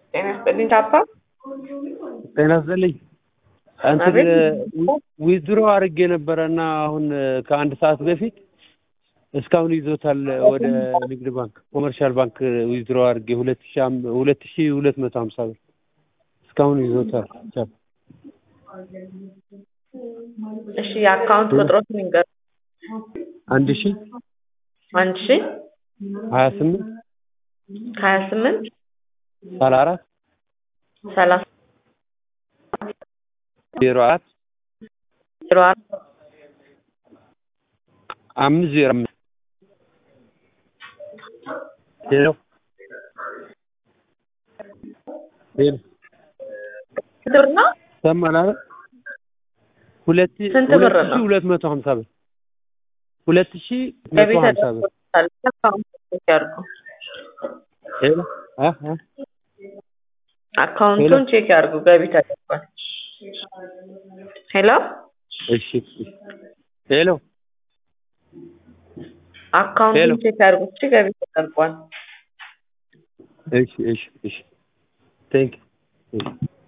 ጤና ይስጥልኝ ታፓ ጤና ይስጥልኝ። እንትን አቤት። ዊዝድሮ አድርጌ ነበረ እና አሁን ከአንድ ሰዓት በፊት እስካሁን ይዞታል ወደ ንግድ ባንክ ኮመርሻል ባንክ ዊዝድሮ አድርጌ ሁለት ሺ አም- ሁለት ሺ ሁለት መቶ ሀምሳ ብር እስካሁን ይዞታል። ቻው። እሺ የአካውንት ቁጥሮትን ይንገሩ። አንድ ሺ አንድ ሺ ሀያ ስምንት ሀያ ስምንት ሰላ አራት ሰላሳ ዜሮ አራት ዜሮ አራት አምስት ዜሮ አምስት ሄሎ ሄሎ ስንት ብር ነው? ሰማህ አይደል? ሁለት ስንት ብር ሁለት ሺ ነው? ሁለት መቶ ሀምሳ ብር ሁለት ሺ መቶ ገቢ ሀምሳ ብር ተደርጎታል። አካውንት ቼክ ያድርጉ። ሄሎ አ አ አካውንቱን ቼክ ያድርጉ። ገቢ ተደርጓል። ሄሎ እሺ እሺ ሄሎ አካውንቱን ሄሎ። ቼክ ያድርጉ። እሺ ገቢ ተደርጓል። እሺ እሺ እሺ ቴንክ ዩ